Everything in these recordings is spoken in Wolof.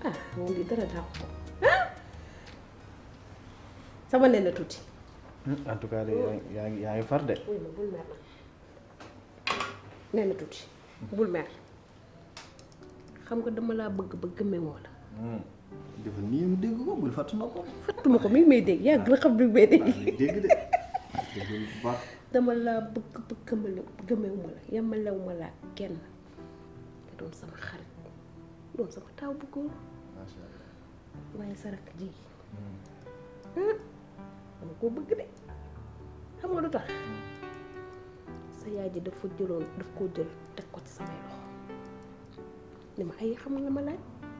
ah moom di dara dàq ko ah sama nen na tuuti en tout cas de yaa ngi yaa ngi far de. wuy ma bul mer nag nen na tuuti bul mer xam nga dama laa bëgg ba gëmmeewoo la dafa nii mu dégg ko bul fàtt na ko. fattuma ko mi ngi may dégg yàgg la xam mi ngi may dégg dégg de. dégg bu baax. dama laa bëgg ba gëmale gëmmeewu ma la yemalewu ma la kenn nga doon sama xarit doon sama taaw bu góor macha allah. waaye sa rakk ji ah dama koo bëgg de xam nga lu tax sa yaay ji dafa jëloon daf koo jël teg ko ci samay loxo ni ma ay xam nga ma laaj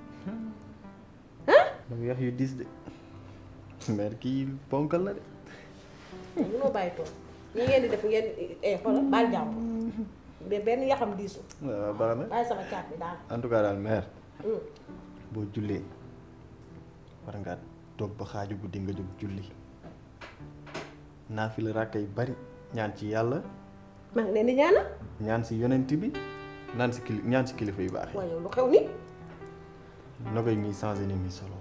dama yax yu diis de. mère kii ponkal na de. munoo bàyyi tool ñi ngeen di def ngeen eh xoolal baal jàmm de benn yaxam diisu waaw baax na. bàyyi sama caat bi daal en tout cas daal mère. boo jullee war ngaa toog ba xaaju guddi nga jóg julli naafila ràkka yu bari ñaan ci yàlla maa ngi leen di ñaanal ñaan si yonent bi naan si kili ñaan si kilifa yu baax waaye yow lu xew ni yi na koy mii changé ni muy solo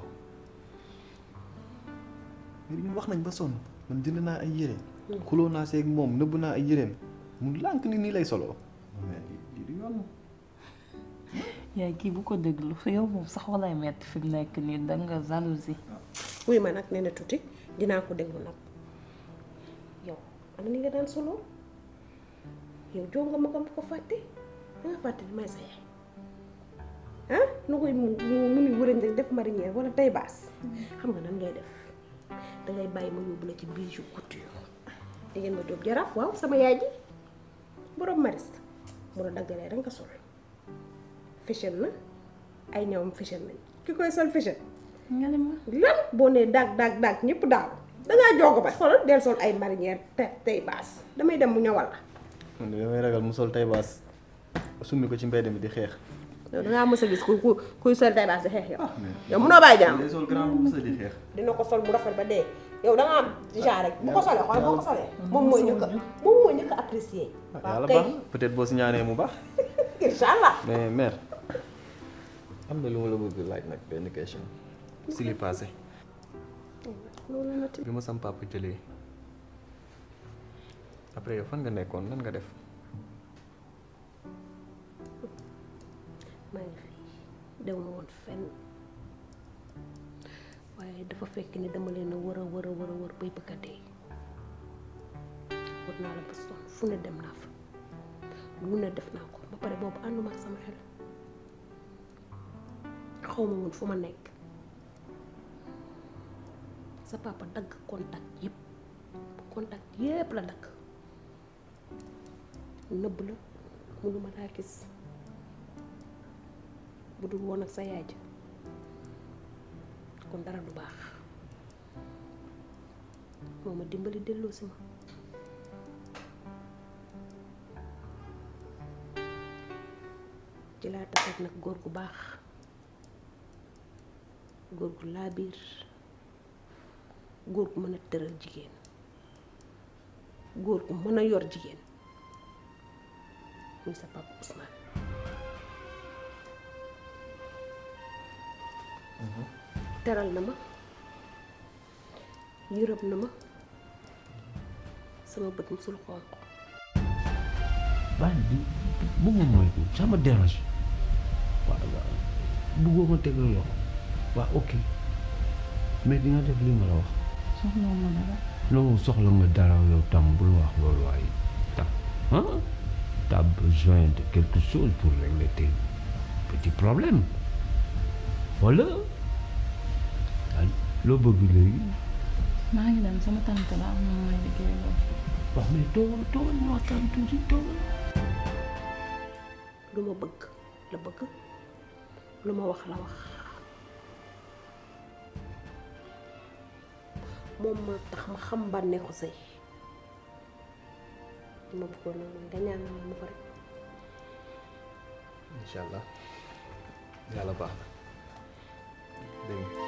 mais ñun wax nañ ba sonn man jënd naa ay yére xuloo naa seeg moom nëbb naa ay yéreem mu lànk ni nii lay solo mais di di yoon yaay kii bu ko déglu yow moom sax walay metti fi mu nekk nii danga jalousie wuy ma nag nee na tuuti dinaa ko déglu nag yow ana ni nga daan solo yow jonga ma nga ko fàtte danga fàtte ni may sa yaay ah nu koy mu mu ni wërëñ rek def marinière wala tay baas xam nga nan ngay def dangay bàyyi ma yóbbu la ci bijou couture di ngeen ma jóob jaraaf waaw sama yaay ji borom mariste mu la daggalee rek nga sol fashion na ay ñawam fashion nañ ki koy sol fashion nga ne ma lan boo nee daag daag daag ñëpp daaw dangaa joogo ba xoolal del sol ay marinière te tey baas damay dem mu ñëwal la man de damay ragal mu sol tay baas summi ko ci mbedd mi di xeex yow dangaa mës a gis ku ku kuy sol tey baas di xeex yow yow munoo bàyyi jàmm day sol grand bu sa di xeex dina ko sol bu rafet ba dee yow da nga am genre rek bu ko solee xool boo ko solee moom mooy njëkk a moom mooy njëkk a apprécier waaw yàlla kay baax na peut-être boo si ñaanee mu baax incha allah mais mère am na lu ma la bëgg laaj nag benn question si li passé loolu na tamit bi ma sam papa jëlee après yow fan nga nekkoon nan nga def maa ngi fi dew ma woon fenn waaye dafa fekk ni dama leen a wër a wër a wër a wër bay bëgg a dee wër naa la ba sonn fu ne dem naa fa lu ne def naa ko ba pare boobu ànduma ak sama xel xaw ma woon fu ma nekk sa papa dagg contact yépp contact yépp la dagg nëbb la mënuma laa gis bu dul woon ak sa yaay ja kon dara du baax moo ma dimbali delloo si ma ci laa taseet nag góor gu baax góor gu laabiir góor gu mën a tëral jigéen góor gu mën a yor jigéen muy sa papa Ousmane teral na ma yërëm na ma sama bët musul xonq waaye di bëgguma moytu ça me dérange waaw waaw bëggoo ma teg la loxo waaw ok mais di nga def li ma la wax soxla ma dara non soxla nga dara yow tam bul wax loolu waaye tam ah t'as besoin de quelque chose pour régler tes petits problèmes voilà ah loo bëgg léegi maa ngi dem sama tante la am na may liggéey loolu wax mais toogal toogal ñu waxtaan tuuti toogal lu ma bëgg la bëgg lu ma wax la wax moom moo tax ma xam bànneexu sëy li ma bëggoon nag mooy nga ñaanal ma ko rek incha allah yàlla baax na dégg nga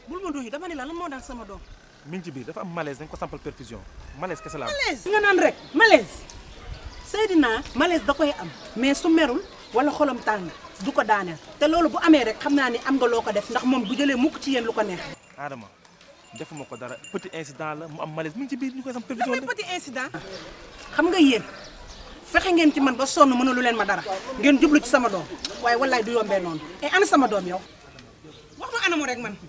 bul ma doy dama ne la lan moo daal sama doom. mi ngi ci biir dafa am malaise dañ ko sampal perfusion malaise kese la am. malaise nga naan rek malaise Seydina malaise da koy am mais su merul wala xolam tàng du ko daaneel te loolu bu amee rek xam naa ni am nga loo ko def ndax moom bu jëlee mukk ci yéen lu ko neex. Adama defuma ko dara petit incident la mu am malaise mi ngi ci biir ñu koy sam perfusion dafay petit incident. xam nga yéen fexe ngeen ci man ba sonn mënulu leen ma dara ngeen jublu ci sama doom waaye wallaay du yombee noonu et ana sama doom yow wax ma anamu rek man.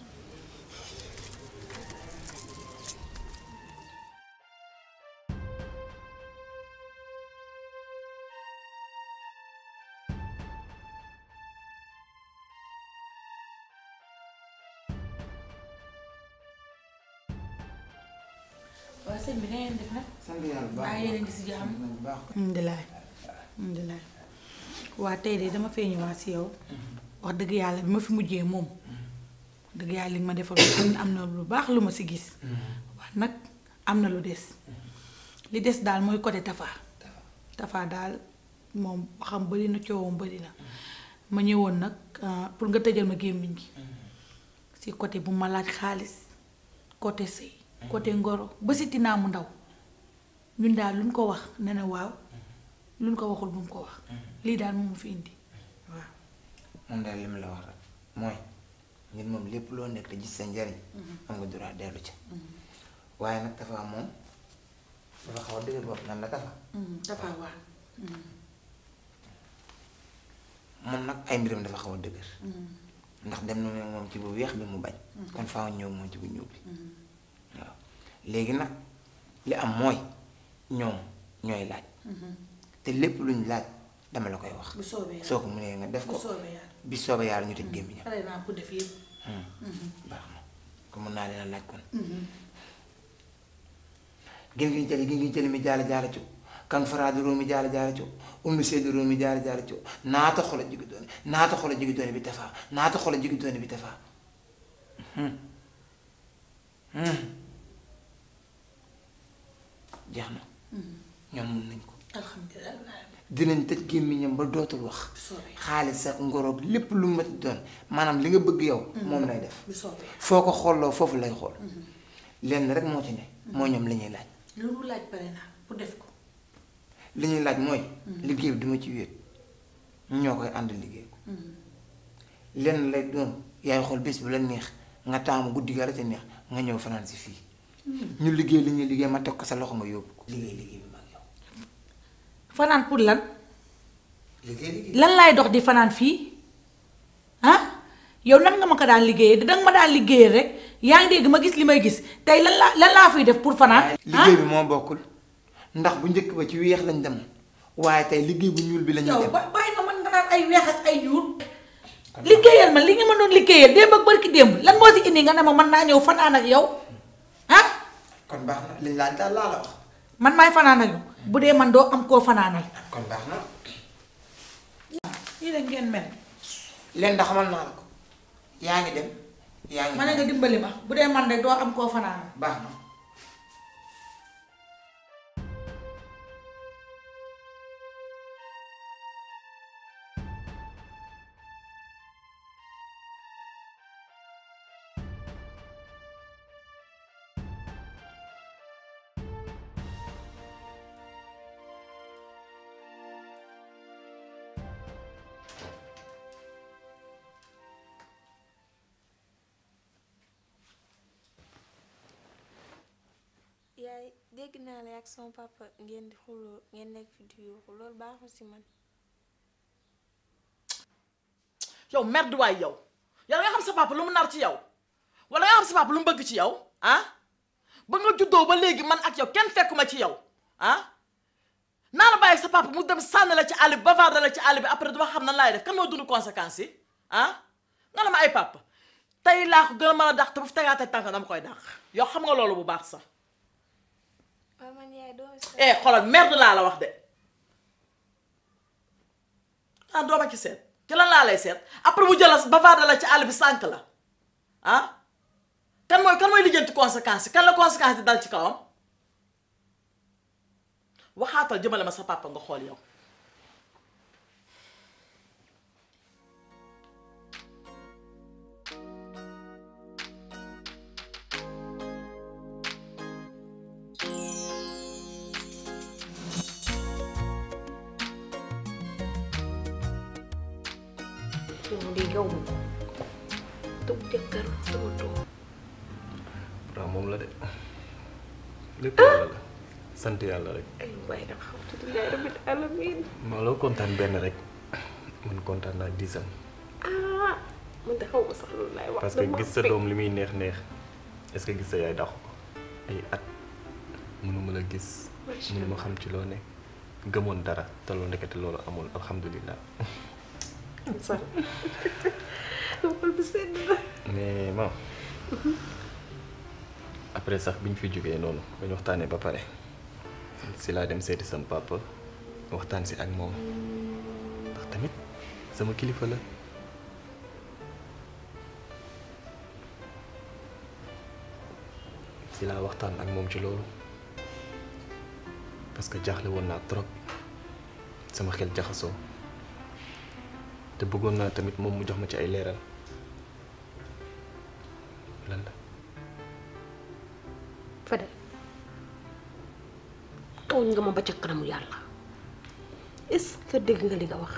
waaw sëñ bi na ngeen def nag. sant yàlla bu baax baa yéen a ngi si jàmm. bu baax. alhamdulilah alhamdulilah waa tey de dama fee ñëwaat si yow wax dëgg yàlla bi ma fi mujjee moom dëgg yàlla li nga ma defal xam ne am na lu baax lu ma si gis waaye nag am na lu des li des daal mooy côté Tafa Tafa daal moom waxam bëri na coowam bëri na ma ñëwoon nag pour nga tëjal ma gémmiñ gi si côté bu ma laaj xaalis côté sëy côté ngoro ba si tinaa mu ndaw ñun daal luñ ko wax ne na waaw luñ ko waxul bu mu ko wax lii daal moom fi indi waaw moom daal li mu la wax rek mooy ñun moom lépp loo nekk te gis sa njariñ am nga droit dellu ca waaye nag Tafa moom dafa xaw a dëgër bopp nan la Tafa Tafa waaw moom nag ay mbiram dafa xaw a dëgër ndax dem na moom ci bu weex bi mu bañ kon faaw ñëw moom ci bu ñuul bi waaw léegi nag li am mooy ñoom ñooy laaj te lépp luñ laaj dama la koy wax bu soobee yàlla soo ko mënee nga def bu ko soobee yàlla bi soobee yàlla ñu tëj gémmiñam pare naa pour def yëpp baax na ko mën naa leen a laaj kon gin gin jali gin gin jali mi jaala jaala co kan faraade roomi jaala jaala co ummi seedi roomi jaala jaala co naata xola jigi doone naata xola jigi doone bi tafaa naata xola jigi doone bi tafaa jeex na ñoom mun nañ ko alhamdulilah dinañ tëj gémmiñam ba dootul wax xaalis ak ngoroog lépp lu mu mati doon maanaam li nga bëgg yow moom lay def bu soobee foo ko xooloo foofu lay xool lenn rek moo ci ne mooy ñoom li ñuy laaj lu mu laaj pare naa pour def ko li ñuy laaj mooy liggéey bi duma ci wéet ñoo koy ànd liggéey ko lenn lay doon yaay xool bés bu la neex nga taamu guddi ga la ca neex nga ñëw fanaan si fii ñu liggéey li ñuy liggéey ma teg ko sa loxo nga yóbbu ko liggéey liggéey bi mag yow fanaan pour lan liggéey liggéey lan laay dox di fanaan fii ah yow nan nga ma ko daan liggéeyee danga ma daan liggéeyee rek yaa ngi dégg ma gis li may gis tey lan laa lan laa fiy def pour fanaan liggéey bi moo bokkul ndax bu njëkk ba ci weex lañ dem waaye tey liggéey bu ñuul bi la ñuy yow dem ba bàyyi nga man nga naan ay weex ak ay ñuul liggéeyal ma li nga ma doon liggéeyal démb ak barki démb lan moo si indi nga ne ma mën naa ñëw fanaan ak yow ah kon baax na liñ laaj daal laa la wax man maay fanaan ak yow bu dee man doo am koo fanaanal kon baax na lii la ngeen mel leen da xamal naa la ko yaa ngi dem yaa ngi ma ne nga dimbali ma bu dee man de doo am koo fanaanal baax na yaay dégg naa la ak sama papa ngeen di xuloo ngeen nekk fi di yuuxu loolu baaxul si man yow merde waay yow yow nga xam sa papa lu mu nar ci yow wala nga xam sa papa lu mu bëgg ci yow ah ba nga juddoo ba léegi man ak yow kenn fekkuma ci yow ah naa la bàyyi sa papa mu dem sànni la ci àll bi bavarder la ci àll bi après dama xam nan laay def kan moo dund conséquences yi ah nga la ma ay papa tey laa ko gën a mën a dàq te bu fi tegaatee tànk dama koy dàq yow xam nga loolu bu baax sax waaw man yaay doo eh xoolal merde laa la wax de ah doo ma ci seet ci lan laa lay seet après mu jëlas bavarder la ci àll bi sànk la ah kan mooy kan mooy lijjanti conséquences yi kan la conséquences yi dal ci kawam waxaatal jëmale ma sa papa nga xool yow lii yow ma ko taw jëkkër sama doom waaw moom la de lépp yàlla la sant yàlla rek ay waay alhamdulilah rabbil alamin maa loo kontaan benn rek man kontaan naa diisam ah man de xaw ma sax loolu laay wax parce que dama gis sa bég. doom li muy neex neex est-ce que gis sa yaay dàqu ko ay at mënuma la gis Macha mënuma xam ci loo ne gëmoon dara te loolu ndekete loolu amul alhamdulilah sax xol bi sedd na mais bon après sax bi ñu fi jógee noonu ba ñu waxtaanee ba pare si laa dem seeti sama papa waxtaan si ak moom ndax tamit sama kilifa la si laa waxtaan ak moom ci loolu parce que jaaxle woon naa trop sama xel jaxasoo te bëggoon naa tamit moom mu jox ma ci ay leeral lan la Fadel tooñ nga ma ba ca kanamu yàlla est-ce que dégg nga li nga wax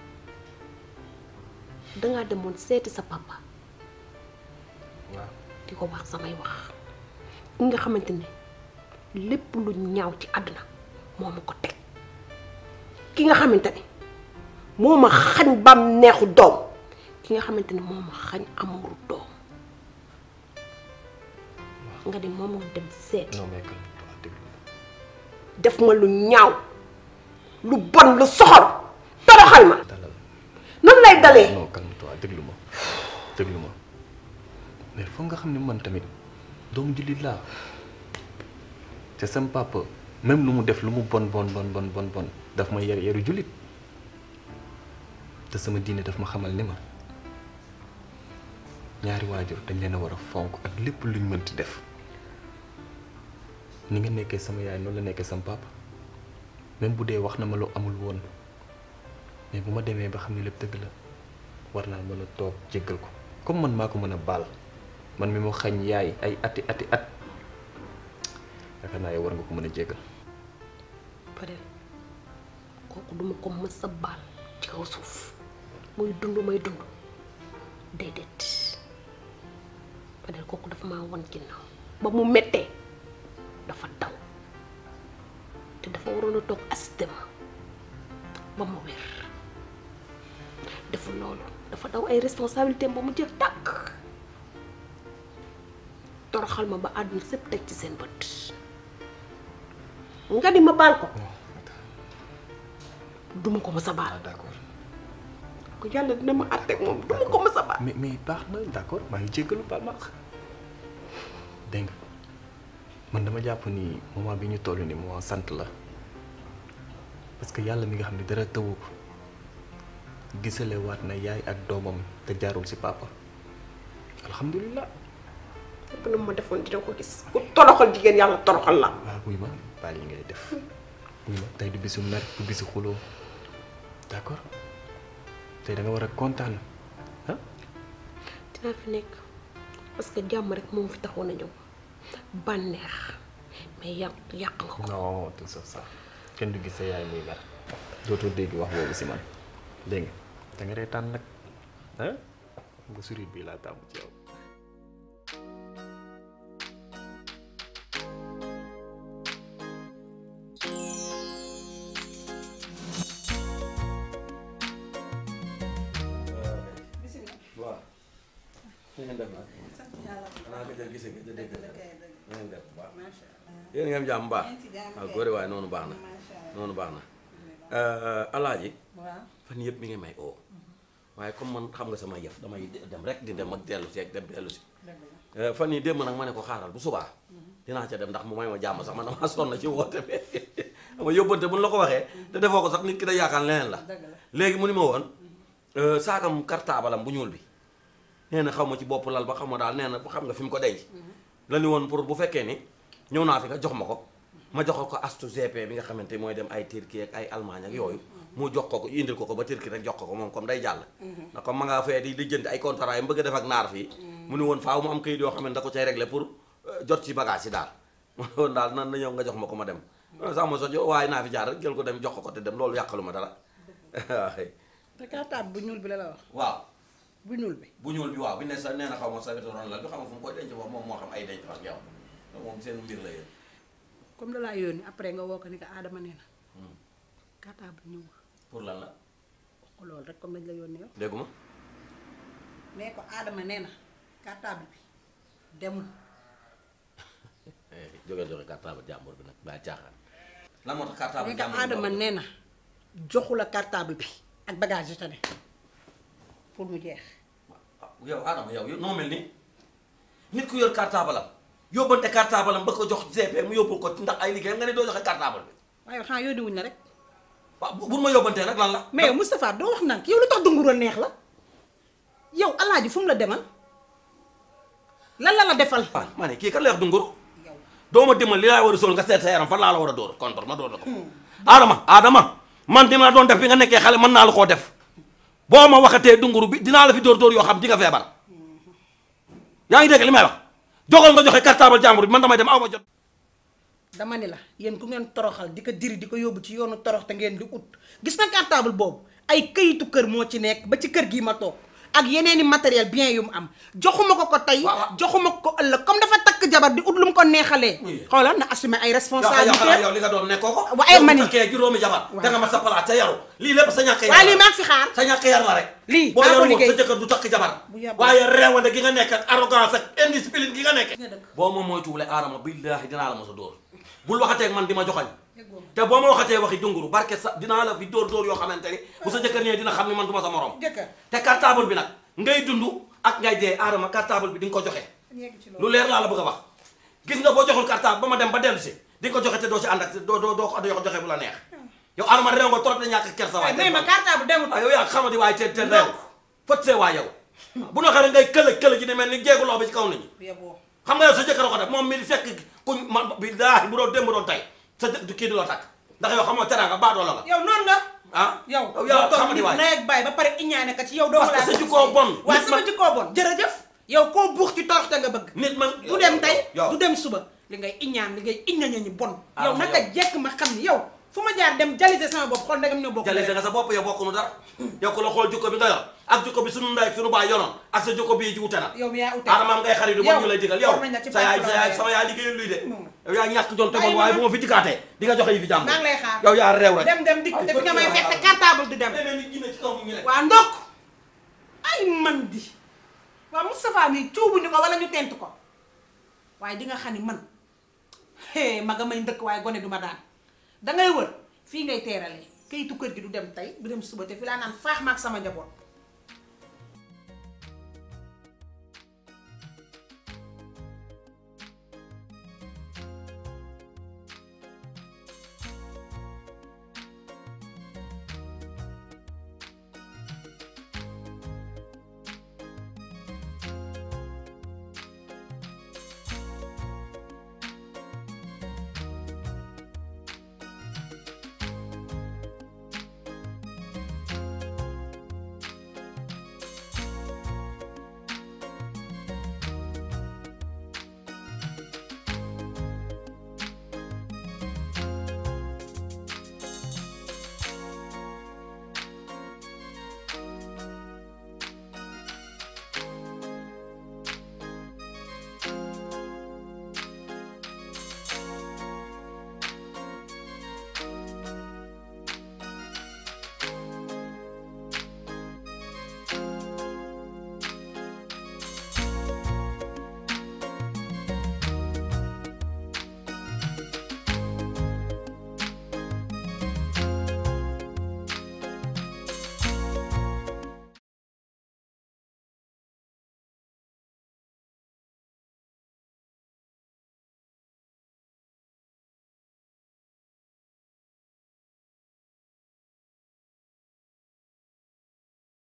dangaa demoon seeti sa papa waaw di ko wax samay wax nga xamante ne lépp lu ñaaw ci àdduna moo ma ko teg ki nga xamante ne moo ma xañ bam neexu doom ki nga xamante ne moo ma xañ amuru doom nga di moom nga dem seeti non mais calme-toi déglu def ma lu ñaaw lu bon lu soxor toroxal ma dalal nan lay dalee non calme-toi déglu ma déglu ma mais foog nga xam ne man tamit doomu jullit laa te sam papa même lu mu def lu mu bon bon bon bon bon bon daf ma yar yaru jullit te sama diine daf ma xamal ni ma ñaari waajur dañ leen a war a fonk ak lépp luñ mënti def ni nga nekkee sama yaay noonu la nekkee sama papa même bu dee wax na ma lu amul woon mais bu ma demee ba xam ne lépp dëgg la war naa mën a toog jéggal ko comme man maa ko mën a baal man mi mu xañ yaay ay ati ati at yaakaar naa yow war nga ko mën a jéggal Fadel kooku duma ko mës a baal ci kaw suuf muy dund may dund déedéet Fadel kooku dafa maa wan ginnaaw ba mu mettee dafa daw te dafa waroon a toog assisté ma ba mu wér deful loolu dafa daw ay responsabilité ba mu jeex tàkk toroxal ma ba àdduna sépp teg ci seen bët nga di ma baal ko duma ko mës a baal d'accord ko yàlla dina ma àtteeg moom duma ko mës a baal mais mais baax na d'accord maa ngi jéggalu baal ma ak dégg nga man dama jàpp ni moment bi ñu toll ni moment sant la parce que yàlla mi nga xam ne dara tëwu ko gisale waat na yaay ak doomam te jaarul ci papa alhamdulilah lépp lu ma defoon dina ko gis ku toroxal jigéen yàlla toroxal la waaw wuy ma baal yi ngay def wuy ma tey du bisu mer du bisu xuloo d'accord tey da nga war a kontaan ah dinaa fi nekk parce que jàmm rek moom fi taxoon a ñëw bànneex mais yàq yàq nga ko non tout ça ça kenn du gis sa yaay muy mer dootoo dégg wax boobu si man dégg nga da nga reetaan nag ah nga sourire bii laa tàmm ci yow waaw. na ngeen def nag. xanaa gëj a gise gëj a dégg na ngeen def bu baax. yéen ngeen jàmm baax. waaw góore waaye noonu baax na. noonu baax na. alaaji. fan yëpp mi ngi may oo. waaye comme man xam nga sama yëf damay dem rek di dem ak dellu si ak dem dellu si. fan yii démb nag ma ne ko xaaral bu subaa. dinaa ca dem ndax mu may ma jàmm sax man damaa sonn ci woote bi xam nga yóbbante bu ñu la ko waxee. te defoo ko sax nit ki da yaakaar leneen la. léegi mu ni ma woon. saagam cartable am bu ñuul bi nee na xaw ma ci bopp lal ba xam ma daal nee na xam nga fi mu ko denc. la ni woon pour bu fekkee ni ñëw naa fi nga jox ma ko ma jox ko astu GP bi nga xamante mooy dem ay Turquie ak ay Allemagne ak yooyu. mu jox ko ko indil ko ko ba Turquie rek jox ko ko moom comme day jàll. ndax comme ma nga fee di lijjanti ay contrat yi mu bëgg a def ak naar fii. mu ni woon faaw mu am kayit yoo xam ne da ko cay régler pour jot ci bagage yi daal. ma ne woon daal nan na ñëw nga jox ma ko ma dem. sax ma sot waaye naa fi jaar rek jël ko dem jox ko ko te dem loolu yàqalu ma dara waaw. te cartable bu ñuul bi la la wax. waaw bu ñuul bi bu ñuul bi waaw bi ne sa nee na xaw ma sa wetu ron la bi xam nga fu mu koy denc foofu moom moo xam ay denc ak yow moom seen mbir la yéen comme da laa yónni après nga woo ko ni ko Adama nee na cartable ñëw pour lan la wax ko loolu rek comme dañ la yónni yow dégguma nee ko Adama nee na cartable bi demul jógee joxe cartable jàmbur bi nag baa caaxaan lan moo tax cartable nee ko jàmbur bi Adama nee na joxu la cartable bi ak bagage yi ta ne pour mu jeex yow Adama yow yow noo mel ni nit ku yor cartable am yóbbante cartable am ba ko jox GP mu yóbbul ko ndax ay liggéeyam nga ne doo joxe cartable bi waaye xanaa yónni wuñ la rek waaw bu bu ma yóbbantee nag lan la mais yow Moustapha doo wax nag yow lu tax dunguro neex la yow alaaji fu mu la demal lan la la defal waaw ma ne kii kan la wax dunguru doo ma dimbali li laa war a sol nga seet sa yaram fan laa la war a dóor contre ma dóor la ko Adama Adama man dina la doon def bi nga nekkee xale mën naa la koo def boo ma waxatee dunguru bi dinaa la fi dóor dóor yoo xam di nga feebar yaa ngi dégg li may wax jogal nga joxe cartable jàmbur bi man damay dem aw ma jot dama ni la yéen ku ngeen toroxal di ko diri di ko yóbbu ci yoonu torox te ngeen di ut gis na cartable boobu ay këyitu kër moo ci nekk ba ci kër gii ma toog ak yeneen i matériel bien yu mu am joxuma ko ko tey joxuma ko ko ëllëg comme dafa takk jabar di ut lu mu ko neexalee xoolal na assumer ay yow responsabilité xanaa yow li nga doon nekkoo ko Wa- ay yow mani. bu takkee juróomi jabar da nga mat sa palaat ca yaru lii lépp sa ñàkk yar waaye la. lii maa ngi fi xaar sa ñàkk yar la rek lii boo maa ko yaru woon liggéey sa jëkkër du takk jabar Bu yàggul. waaye reewande gi nga nekk ak arrogance ak indiscipline gi nga nekk boo ma moytuwulee aadama billaahi dinaa la mos a dóor bul waxatee ak man di ma joxañ te boo ma waxatee waxi dunguru barke sa dinaa la fi dóor dóor yoo xamante ni bu sa jëkkër ñëwee dina xam ni man du ma sa morom jëkkër te cartable bi nag ngay dund ak ngay dee aadama cartable bi di nga ko joxe lu leer laa la bëgg a wax gis nga boo joxul cartable ba ma dem ba dellu si di nga ko joxe te doo si ànd ak doo doo doo ko joxe bu la neex yow aadama réew nga trop de ñàkk kersa waay mais ma cartable demul waaw yow yaa xamadi waaye te te réew fët see waa yow bu na xare ngay këlëj këlëj ji di mel ni jéegu loo bi ci kaw nit ñi yeboo xam nga yow sa jëkkër a ko def moom mi di fekk kuñ man billaahi bu doon démb doon tey sa jë kii du la takk ndax yow xam nga teraanga baadoola nga yow noonu nga ah yow yow yaa xamadi nit waay nay ak bàyyi ba pare iñaane ka ci yow doo parce que sa jikkoo bon waaw nit sama man- jikkoo bon jërëjëf yow koo buux ci toroxte nga bëgg nit man du dem tey yow du dem suba li ngay iñaan li ngay iñaña ñi bon Ah, yow ma naka yow. jekk ma xam ni yow fu ma jaar dem jalise sama bopp xool ndegam ñoo bokk jalise nga sa bopp yow bokkunu dara yow ko la xool jikko bi nga yor ak jikko bi sunu ndey ak sunu baay yoroon ak sa jikko bii ji wute na yow mi yaa ute adama am ngay xarit yu bon ñu lay digal yow war nañ la ci sa yaay baax sa la yaay waaye. sama yaay liggéeyul luy de yow yaa ñàkk jom te Bàyyi bon ma waaye nag. bu ma fi dikkaatee di nga joxe yi fi jàmm maa ngi lay xaar yow yaa réew rek dem dem dikk te fi nga may fekk cartable du dem nit ñi ne ci kaw nit ñi rek waa ndokk ay man di waa Moustapha mi cuubuñu ko wala ñu tent ko waaye di nga xam ni man hee ma nga may ndëkk waaye gone du ma daan dangay wër fii ngay teeralee kayitu kër gi du dem tey du dem suba te fi laa naan faax ma ak sama njaboot